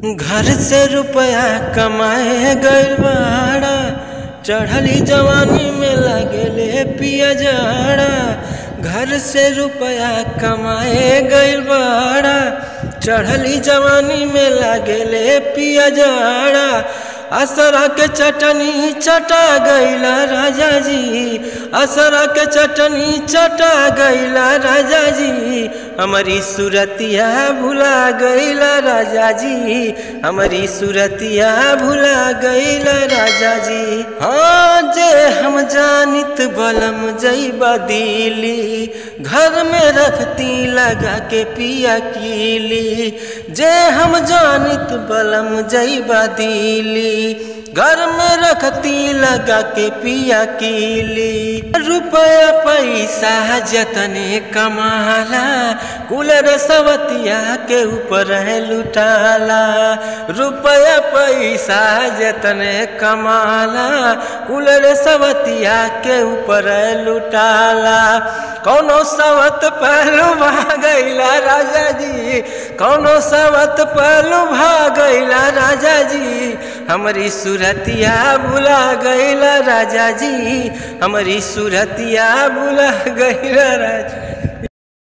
घर से रुपया कमाए गइल बाड़ा चढ़ली जवानी में लगेले पिया जाड़ा घर से रुपया कमाए गइल बाड़ा चढ़ली जवानी में लगेले पिया जाड़ा असरा के चटनी चटा गईला राजा जी असरा के चटनी चटा गईला राजा जी हमारी सुरतिया भुला गईला राजा जी हमारी सुरतिया भुला गईला राजा जी हाँ जे हम जानित बलम जईबा दिली घर में रखती लगा के पिया कीली जे हम जानित बलम जईबा दिली घर में रखती लगा के पिया कीली रुपया पैसा जतने कमाला कुलर सवतिया के ऊपर है लुटाला रुपया पैसा जतने कमाला कुलर सवतिया के ऊपर है लुटाला कौनो सवत पहलू भागैला राजा जी कौनो सवत पहलू भागैला राजा जी हमारी सुरतिया भुला गईला राजा जी हमारी सुरतिया भुला गईला राजा